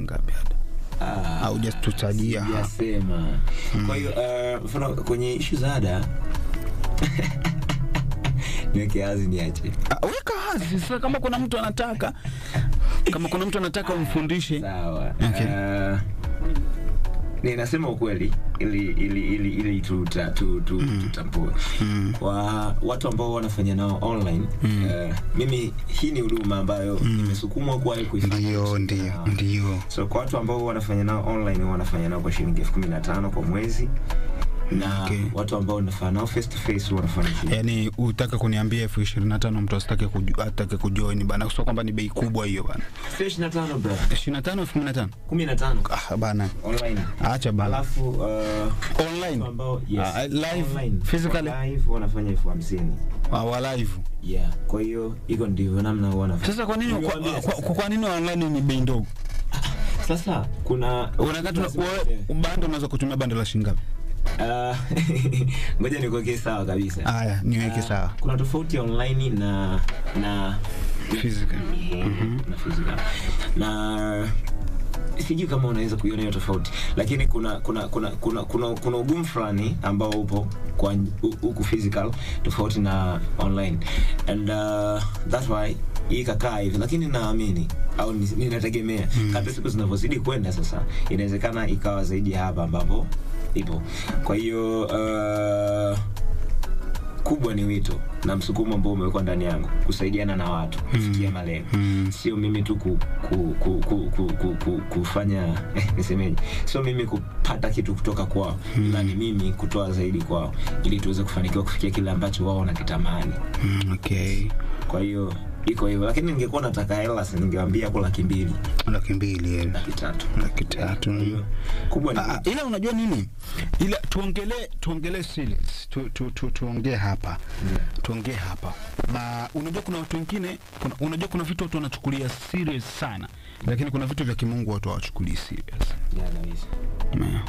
ngapi hata Ah, Haujatutajia hapa. sijasema. Kwa hiyo uh, mfano kwenye ishu za ada niweke wazi niache. Ah, weka wazi sasa kama kuna mtu anataka kama kuna mtu anataka umfundishe Sawa. Okay. Uh, ninasema ukweli ili ili ili, ili tuta, tu, tu, tutambue kwa watu ambao wanafanya nao online uh, mimi hii ni huduma ambayo nimesukumwa kuwahi kuifanya ndio ndio Ah. ndio so kwa watu ambao wanafanya nao online wanafanya nao kwa shilingi elfu kumi na tano kwa mwezi na Okay. watu ambao wanafanya nao face to face wanafanya shilingi yaani utaka kuniambia elfu ishirini na tano mtu asitake kuju- atake kujoin bana sio kwamba ni bei kubwa hiyo bana ishirini na tano bro ishirini na tano elfu kumi na tano kumi na tano ah, bana online acha bana alafu uh, online watu ambao yes, Ah, live, online, physically? wa live wanafanya elfu hamsini Ah, wa live yeah kwa hiyo hiko ndivyo namna huwa wanafanya sasa kwa nini kwa, Nimewaambia kwa, sasa. kwa nini online ni bei ndogo sasa kuna unakati lazima- bando unaweza kutumia bando la shingapi Ah, ngoja nikuwekee sawa kabisa haya niweke Ah, sawa kuna tofauti ya online na na physical na physical na sijui kama unaweza kuiona hiyo tofauti lakini kuna kuna kuna kuna kuna, kuna ugumu fulani ambao upo kwa hu- huku physical tofauti na online and uh, that's why hii kakaa hivi lakini naamini au ni- ninategemea mm. kadri siku zinavyozidi kwenda sasa inawezekana ikawa zaidi ya hapa ambapo ipo kwa hiyo uh, kubwa ni wito na msukumo ambao umewekwa ndani yangu kusaidiana na watu kufikia malengo Mm. sio mimi tu ku, ku, ku, ku, ku, ku, ku, kufanya eh, nisemeje sio mimi kupata kitu kutoka kwao ila ni mimi kutoa zaidi kwao ili tuweze kufanikiwa kufikia kile ambacho wao wanakitamani Mm, okay kwa hiyo iko hivyo lakini ningekuwa nataka hela si ningewambia hapo laki mbili laki mbili eh, laki tatu laki tatu Kwa hiyo kubwa ni Ah, ila unajua nini ila tuongelee tuongelee serious tu, tu, tu, tuongee hapa tuongee hapa na unajua kuna watu wengine kuna, unajua kuna vitu watu wanachukulia serious sana lakini kuna vitu vya kimungu watu hawachukulii serious Yeah, kabisa. Umeona?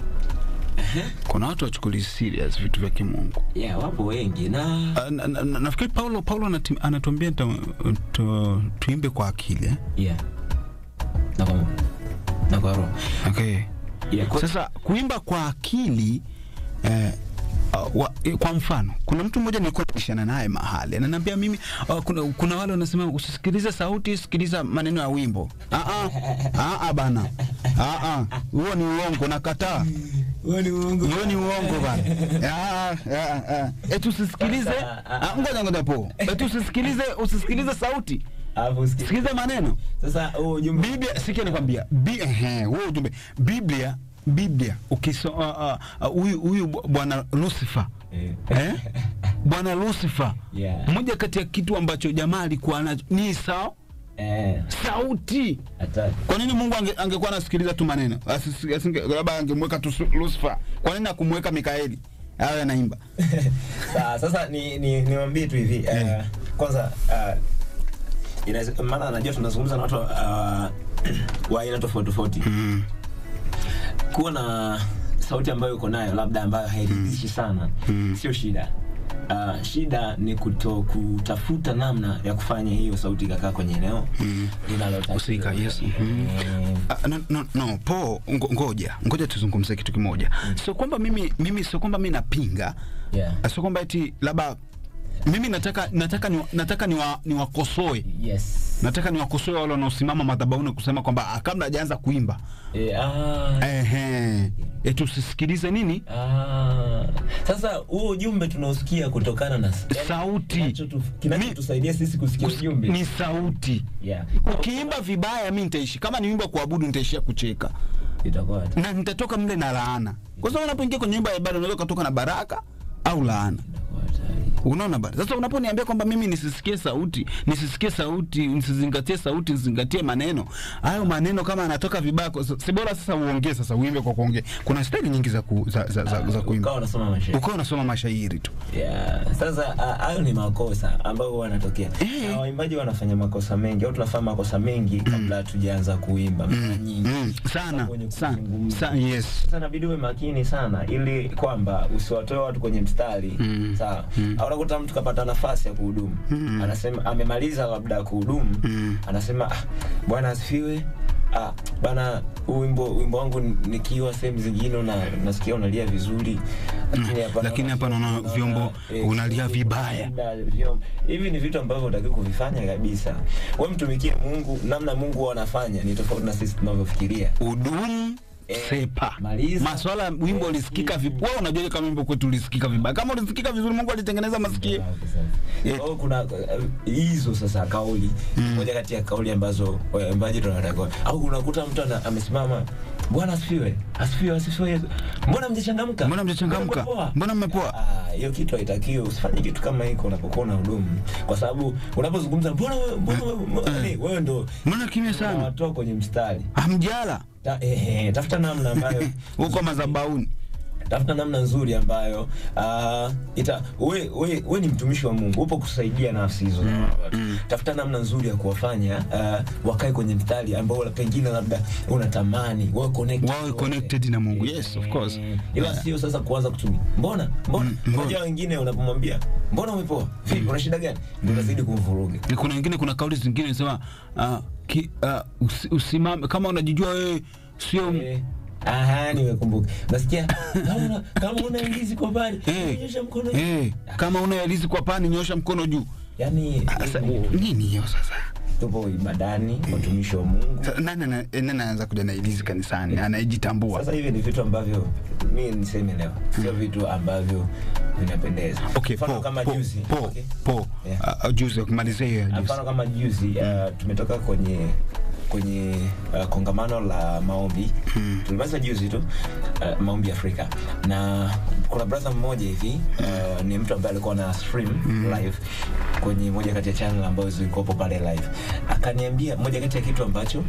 kuna watu wachukulii serious vitu vya kimungu yeah, wapo wengi na Ah, na- na- na- nafikiri paulo paulo anati- anatuambia tu, tu, tuimbe kwa akili eh? yeah. na kwa, na kwa roho okay. yeah, kwa, Sasa kuimba kwa akili eh, uh, wa, eh, kwa mfano kuna mtu mmoja nilikuwa nabishana naye mahali ananiambia mimi uh, kuna, kuna wale wanasema usisikilize sauti sikiliza maneno ya wimbo ah, ah, ah, ah, bana ah, ah, huo ni uongo nakataa huo ni uongo hiyo ni uongo bana ah, ah, ah. eti usisikilize ah, ngoja ngoja po eti usisikilize usisikilize sauti Alafu usikie. sikiliza maneno Sasa huo ujumbe Biblia sikia nikwambia, bi ehe, huo ujumbe Biblia Biblia ukisoma huyu huyu bu- bwana Lucifer Eh. eh? bwana Lucifer Yeah. moja kati ya kitu ambacho jamaa alikuwa nacho ni sao eh, sauti. hatari. Kwa nini Mungu ange, angekuwa anasikiliza tu maneno Asisi- asinge- labda angemweka tu Su- Lucifer? Kwa nini akumweka Mikaeli awe anaimba? Sawa, sasa ni ni niwaambie tu hivi uh, Eh. kwanza uh, inaweza maana najua tunazungumza na watu uh, wa aina tofauti tofauti Mm. kuwa na sauti ambayo uko nayo labda ambayo hairidhishi sana Mm. sio shida Uh, shida ni kuto kutafuta namna ya kufanya hiyo sauti ikakaa kwenye eneo linalotakiwa. Husika, yes. Mhm. Eh, Ah, no, no, no po ngo, ngoja ngoja tuzungumze kitu kimoja sio kwamba mimi mimi sio kwamba mimi napinga yeah. sio kwamba eti labda mimi nataka nataka ni, nataka niwa- niwakosoe yes nataka niwakosoe wale wanaosimama madhabahuni kusema kwamba ah, kabla hajaanza kuimba eh, ah, ehe eti usisikilize nini Ah, sasa huo ujumbe tunaosikia kutokana na Sauti. Kinachotu- kinachotusaidia sisi kusikia Kus- ujumbe ni sauti yeah. ukiimba vibaya mi nitaishi kama ni wimbo wa kuabudu nitaishia kucheka itakuwa na nitatoka mle na laana kwa sababu unapoingia kwenye nyumba ya ibada unaweza ukatoka na baraka au laana itakuwa hatari. unaona bana sasa unaponiambia kwamba mimi nisisikie sauti nisisikie sauti nisizingatie sauti nisizingatie maneno hayo maneno kama anatoka vibaya kwa- si bora sasa uongee sasa uimbe kwa kuongea kuna staili nyingi za, ku, za, za, za, za kuimba Ukawa unasoma mashairi ukawa unasoma mashairi tu yeah. Sasa ah, hayo ni makosa ambayo huwa yanatokea Eh. na waimbaji wanafanya makosa mengi au tunafanya makosa mengi kabla hatujaanza kuimba mara nyingi mm, sana Kwenye sana kuzungumza. sa, yes sasa inabidi uwe makini sana ili kwamba usiwatoe watu kwenye mstari Mm. sawa au unakuta mtu kapata nafasi ya kuhudumu Mm. anasema amemaliza labda kuhudumu Mm. anasema ah, bwana asifiwe ah, bana huu wimbo wimbo wangu nikiwa sehemu zingine una, nasikia unalia vizuri lakini hapa lakini naona- hapa naona vyombo eh, unalia vibaya. na vyombo. hivi ni vitu ambavyo utaki kuvifanya kabisa we mtumikie mungu namna mungu huwa anafanya ni tofauti na sisi tunavyofikiria udumu Eh, sepa maliza. maswala ya wimbo Eh, ulisikika eh, vibaya wewe unajua kama wimbo kwetu ulisikika vibaya kama ulisikika vizuri mungu alitengeneza masikio Eh. Kwa hiyo kuna eh, hizo sasa kauli moja kati ya kauli ambazo waimbaji tunatakiwa au unakuta mtu ana- amesimama bwana asifiwe asifiwe asifiwe Yesu." mbona mjachangamka Mbona mjachangamka? mmepoa?" Mbona mmepoa? Ah, hiyo kitu haitakiwi usifanye kitu kama hiko unapokuwa na hudumu kwa sababu unapozungumza mbona wewe- mbona wewe- mbona- yaani wewe ndo mbona kimya sana unawatoa kwenye mstari hamjala Ta, eh, eh, tafuta namna ambayo huko mazabauni tafuta namna nzuri ambayo uh, ita we, we, we ni mtumishi wa mungu upo kusaidia nafsi hizo za watu tafuta namna nzuri ya kuwafanya uh, wakae kwenye mstari ambao pengine labda unatamani wawe connected wawe connected na mungu yes of course Eh, ila sio sasa kuanza kutumia mbona mbona mbona? unajua wengine unapomwambia mbona umepoa vipi una shida gani ndio unazidi kumvuruga kuna wengine kuna kauli zingine sema uh, ki, uh, usi, usimame kama unajijua wewe sio Eh, aha nimekumbuka nasikia kama una- kama una ndizi kwa bali Eh, nyosha mkono eh, kama una elizi kwa pani nyosha mkono juu yani sasa nini hiyo sasa tupo ibadani watumishi wa mungu Sa- nani ana- eh, nani anaanza kuja na elizi kanisani anayejitambua sasa hivi ni vitu ambavyo mi niseme leo sio vitu ambavyo vinapendeza okay mfano po kama po juzi po okay? po Yeah. uh, uh, juzi kumalizia hiyo ya juzi mfano kama juzi uh, tumetoka kwenye kwenye uh, kongamano la maombi mm. tulimaliza juzi tu uh, maombi afrika na kuna brother mmoja hivi uh, ni mtu ambaye alikuwa na stream mm. live kwenye moja kati ya channel ambazo zilikuwepo pale live akaniambia moja kati ya kitu ambacho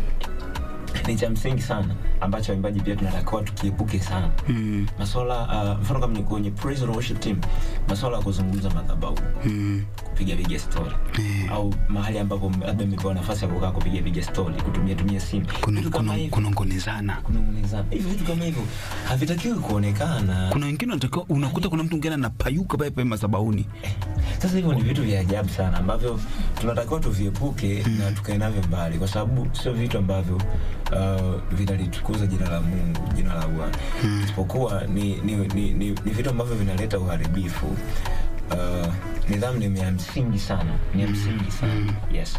ni cha msingi sana ambacho waimbaji pia tunatakiwa tukiepuke sana Mm, maswala uh, mfano kama ni kwenye praise and worship team maswala ya kuzungumza madhabahu mm, kupiga piga story Eh. au mahali ambapo labda mmepewa nafasi ya kukaa kupiga piga story kutumia tumia simu kuna vitu kama kuna hivyo kunongonezana kunong'onezana hivyo vitu kama hivyo havitakiwi kuonekana kuna wengine unatakiwa unakuta kuna mtu mwingine anapayuka pale pale madhabahuni sasa hivyo ni vitu vya ajabu sana ambavyo tunatakiwa tuviepuke na tukae navyo mbali kwa sababu sio vitu ambavyo uh, vinalitukuza jina la mungu jina la bwana isipokuwa ni, ni, ni, ni, ni vitu ambavyo vinaleta uharibifu uh, nidhamu ni ya msingi sana ni ya msingi sana yes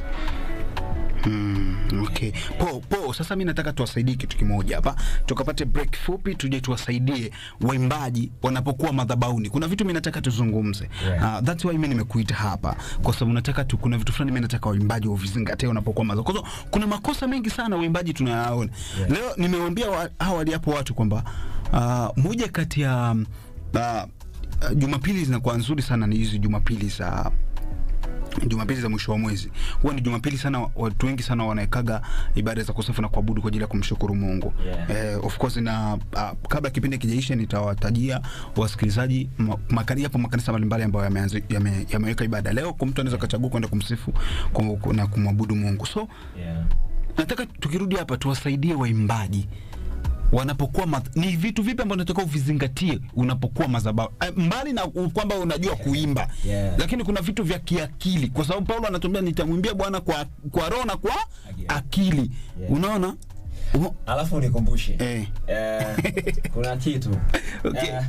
Mm, okay. Po, po, sasa mi nataka tuwasaidie kitu kimoja hapa, tukapate break fupi, tuje tuwasaidie waimbaji wanapokuwa madhabauni. Kuna vitu mi nataka tuzungumze. Yeah. Uh, that's why mi nimekuita hapa kwa sababu nataka tu, kuna vitu fulani mi nataka waimbaji wavizingatie wanapokuwa madhabauni. Kwa sababu kuna makosa mengi sana waimbaji tunayaona. Yeah. Leo nimewaambia wa, awali hapo watu kwamba uh, moja kati ya uh, uh, Jumapili zinakuwa nzuri sana ni hizi Jumapili za Jumapili za mwisho wa mwezi huwa ni Jumapili sana, watu wengi sana wanaekaga ibada za kusifu na kuabudu kwa ajili ya kumshukuru Mungu. Yeah. Eh, of course na uh, kabla kipindi kijaisha nitawatajia wasikilizaji ma- makani hapo makanisa mbalimbali ambayo yameanza yame, yameweka ibada leo, kwa mtu anaweza kachagua kwenda kumsifu ku- ku- na kumwabudu Mungu. So yeah. nataka tukirudi hapa tuwasaidie waimbaji wanapokuwa math- ni vitu vipi ambavyo unatakiwa uvizingatie unapokuwa madhabahu Eh, mbali na u- kwamba unajua kuimba Yeah. lakini kuna vitu vya kiakili kwa sababu paulo anatuambia nitamwimbia bwana kwa, kwa roho na kwa Akili. akili Yeah. unaona Umo- alafu nikumbushe Eh. eh, kuna kitu Okay. eh,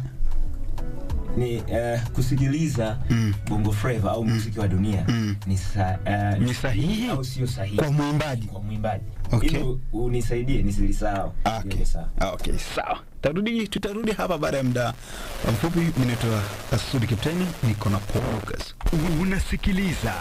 ni eh, kusikiliza Mm. bongo flava au muziki wa dunia Mm. ni, sa, eh, Ni sahihi au sio sahihi kwa mwimbaji kwa mwimbaji Okay. ili unisaidie nisilisahau Okay. Niwe sawa. Okay, sawa. Tarudi, tutarudi hapa baada ya muda mfupi. Mimi naitwa Asudi Kapteni, niko na Paul Lucas. Unasikiliza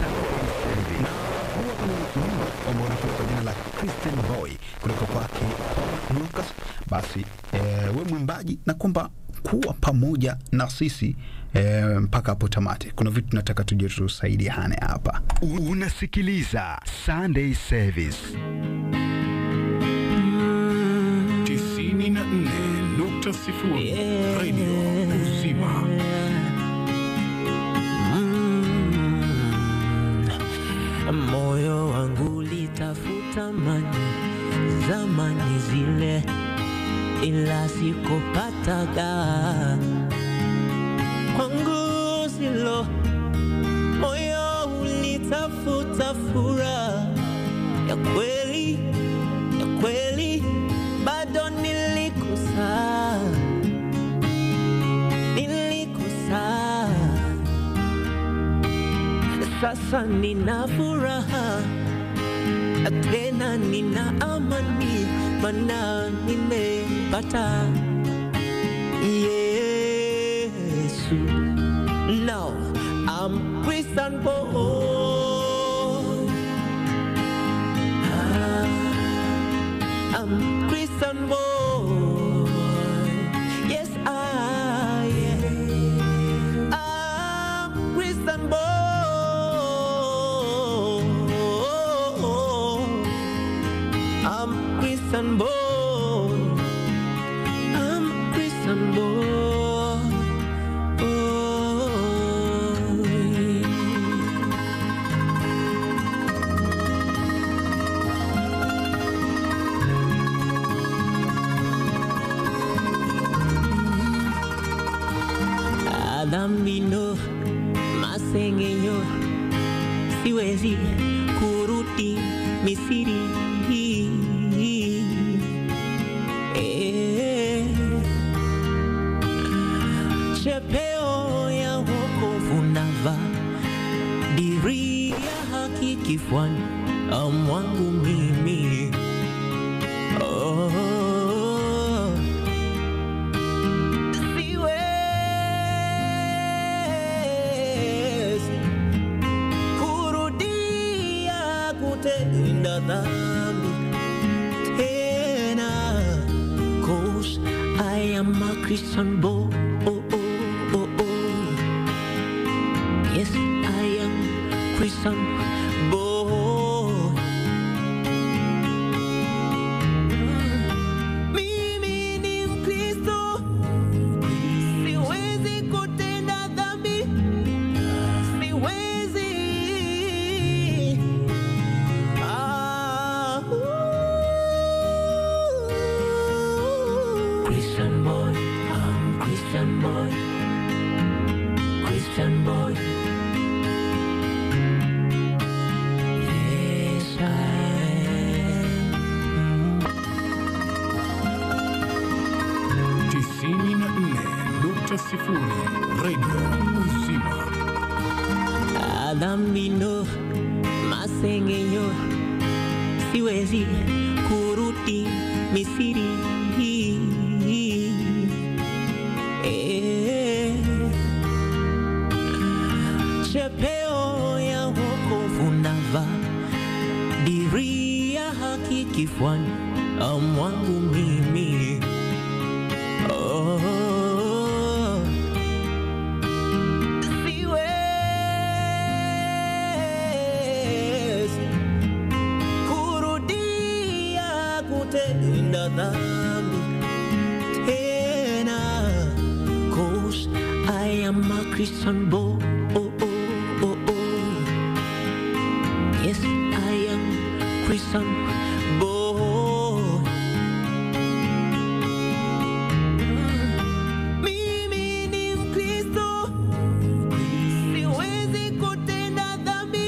Na huu hapa ni wimbo ambao unakuja kwa jina la Christian Boy kutoka kwake Paul Lucas. Basi eh, we mwimbaji, na kwamba kuwa pamoja na sisi eh, mpaka hapo tamati. Kuna vitu tunataka tuje tusaidiane hapa. unasikiliza Sunday Service 94.0 Radio Uzima. moyo wangu litafuta mani zamani zile, ila sikupataga kwangu zilo. Moyo ulitafuta furaha ya kweli ya sasa nina furaha tena nina amani, mana nimepata Yesu. Now I'm Christian boy. Ah, I'm Christian boy. Yes, I am. I'm Christian boy. I'm Christian boy. I'm Christian boy. Adhamino masengenyo siwezi kurudi Misiri Eh. chepeo ya wokovu nava diri ya haki kifuani mwangu mimi oh. siwezi kurudia kutenda dhambi tena cause I am a Christian boy oh, oh, oh, oh. yes I am Christian boy mimi ni Mkristo siwezi kutenda dhambi siwezi ah, Christian boy I'm Christian boy Christian boy yes I am tisini na nne nukta sifuri redio uzima adhamino masengenyo siwezi kurudi Misiri Eh. chepeo ya wokovu nava diri ya haki kifuani mwangu mimi oh. siwezi kurudia kutenda dhambi tena cause I am a Christian boy oh, oh, oh, oh. yes I am Christian boy mimi ni Mkristo siwezi kutenda dhambi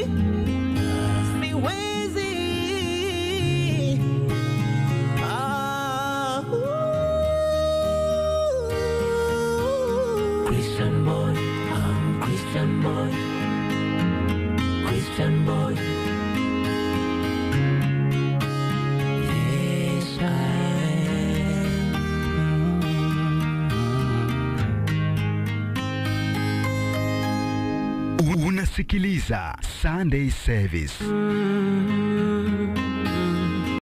siwezi ah, Christian boy I'm Christian boy Christian boy yes I am Unasikiliza Sunday Service. Mm.